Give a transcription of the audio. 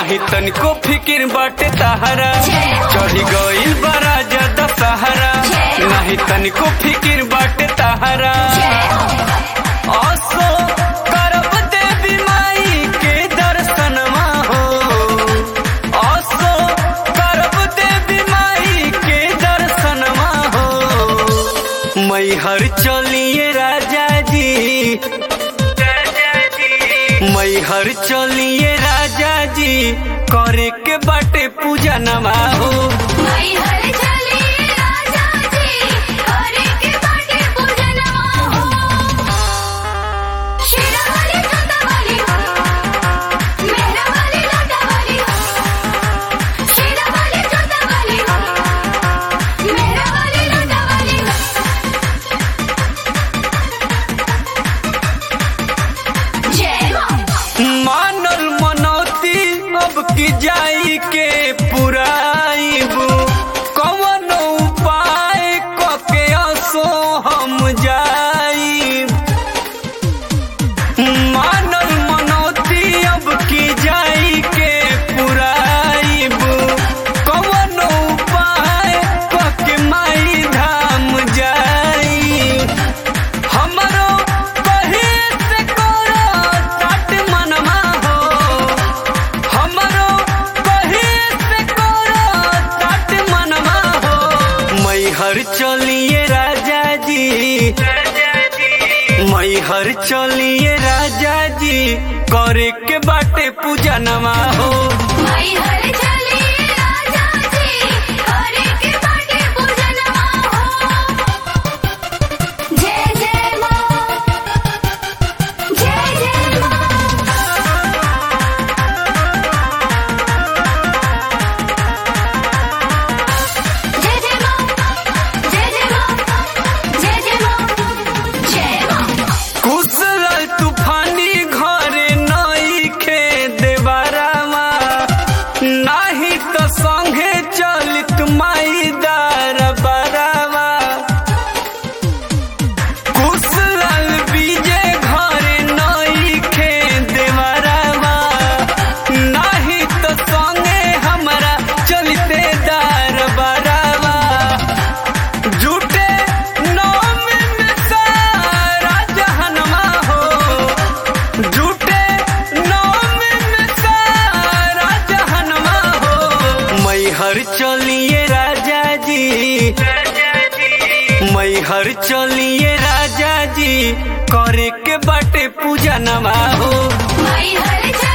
नाही तनिको फिकिर बाटे तहरा चढ़ी गइल बड़ा ज्यादा सहारा नाही तनिको फिकिर बाटे तहरा असो करब देवी माई के दर्शनमा हो असो करब देवी माई के दर्शनमा हो मैहर चलिए राजा जी मैहर चलिए राजा जी करे के बाटे पूजा नमा हो माई हर चली राजा जी करे के बाटे पूजनवा हो शेरा वाली जोता वाली मेरा वाली लाटा वाली शेरा वाली जोता वाली मेरा वाली लाटा वाली जय मां मानल मनौती अब की जाई के पुराइब कवन उपाय कके असो हम जाइब मानल मनौती अब की जाई के पुराइब कवन उपाय कके माई धाम जाइब हमरो कहे से करो तट मनमा हो हमरो कहे से करो तट मनमा हो मैहर चलिए राजा जी मैहर चलिए राजा जी करे के बाटे पूजा नमा हो माई हर चली राजा जी करे के बाटे पूजनवा हो जय जय मां जय जय मां जय जय मां जय जय मां जय जय मां जय मां कुशल तूफानी घरे नई खे देवरावा नाही तो संगे चलित माई दार बरावा कुशल विजय घरे नई खे देवरावा नाही तो संगे हमरा चलते दार बरावा झूठे नाम में सारा जहनमा हो झूठे नाम में सारा जहनमा हो मैहर चलिए राजा जी मैहर चलिए राजा जी करे के बाटे पूजा नमा हो माई हर